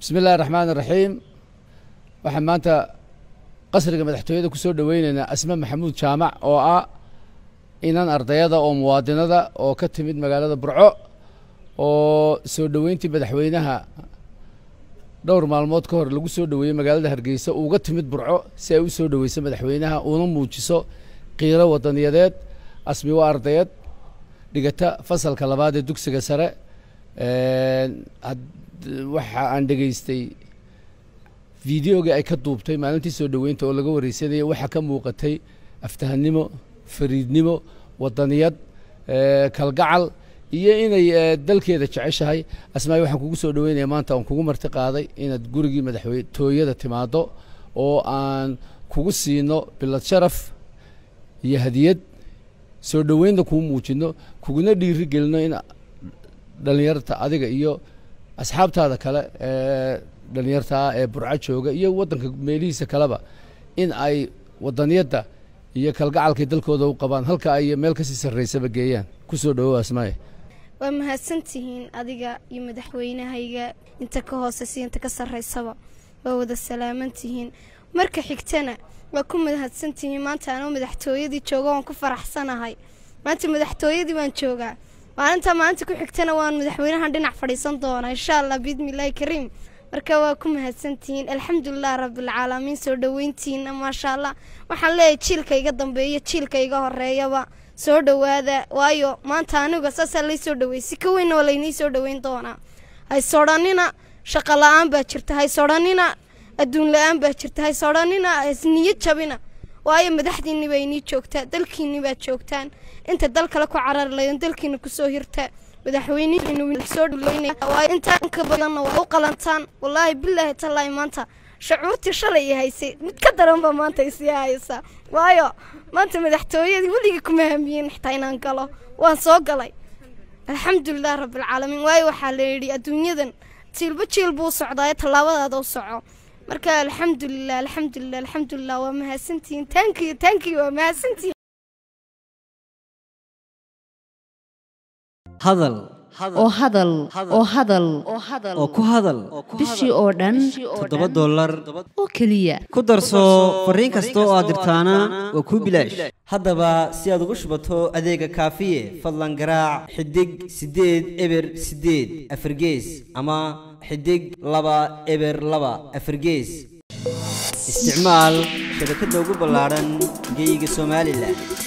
bismi illahi raxmaan iraxiim waxaan maanta qasriga madaxtooyada ku soo dhoweyneynaa asme maxamuud jaamac oo ah inan ardayada oo muwaadinada oo ka timid magaalada burco oo soo dhoweyntii madaxweynaha dhowr maalmood ka hor lagu soo dhoweeyey magaalada hargeysa uga timid burco si ay u soo dhoweyso madaxweynaha una muujiso qiiro wadaniyadeed asmi waa ardayad dhigata fasalka labaad ee dugsiga sare waxa aan dhegaystay videogii ay ka duubtay maalintii soo dhoweynta oo laga wareysanayay waxaa ka muuqatay aftahanimo fariidnimo wadaniyad kalgacal iyo inay dalkeeda jeceshahay asmaay waxaan kugu soo dhoweynaya maanta aan kugu marti qaaday inaad gurigii madaxtooyada timaado oo aan kugu siino bilad sharaf iyo hadiyad soo dhoweynta kuu muujino kuguna dhiiri gelino in dhalinyarta adiga iyo asxaabtaada kale ee dhalinyarta ah ee burco jooga iyo waddanka meelihiisa kaleba in ay wadaniyadda iyo kalgacalkay dalkooda u qabaan halka ay meel kasii sarreysaba geeyaan kusoo dhawow asmaaye waa mahadsantihiin adiga iyo madaxweynahayga inta ka hooseysa inta ka sarreysaba waa wada salaamantihiin marka xigtana waa ku mahadsantihiin maanta anoo madaxtooyadii jooga waan ku faraxsanahay maanta madaxtooyadii baan joogaa maalinta maalinta ku xigtana waan madaxweynahan dhinac fadhiisan doonaa insha allah biidnillaahi kariim marka waa ku mahadsantihiin alxamdulilah rabbilcaalamiin soo dhoweyntiina maasha allah waxaan leeyahay jiilka iga dambeeya jiilka iga horeeyaba soo dhowaada waayo maanta aniga saasaa lay soo dhaweeyey si ka weynna waa laynii soo dhoweyn doonaa haysodhanina shaqo la-aan baa jirta haysodhanina adduun la-aan baa jirta haysodhanina hasniyo jabina waayo madaxdiinni baa inii joogtaa dalkiinni baad joogtaan inta dal kale ku carari laydin dalkiina kusoo hirta madaxweynesoo dhaweynaywaayo intaa inka badanna waa u qalantaan wallaahi bilaahi tallaahi maanta shucuurtii shalay i haysay mid ka daranba maanta isii haysaa waayo maanta madaxtooyadii weligii kuma hamiyin xitaa inaan galo waan soo galay alxamdulilah rabbilcaalamiin waayo waxaa la yidhi adduunyadan jiilba jiil buu socdaayo tallaabadaada u soco marka alxamdulilah alxamdulilah alxamdulilah waa mahadsantihiin taankiyo taankiyo waa mahadsantihiin hadal oo hadal oo hadal oo ku hadal bishii oo dhan toddoba dollar oo keliya ku darso fariin kasta oo aad dirtaana waa kuu bilaash haddaba si aad ugu shubato adeega kaafiye fadlan garaac xidig siddeed eber siddeed afargees ama xidig laba eber laba afargees isticmaal shabakadda ugu ballaadhan geeyiga somalilan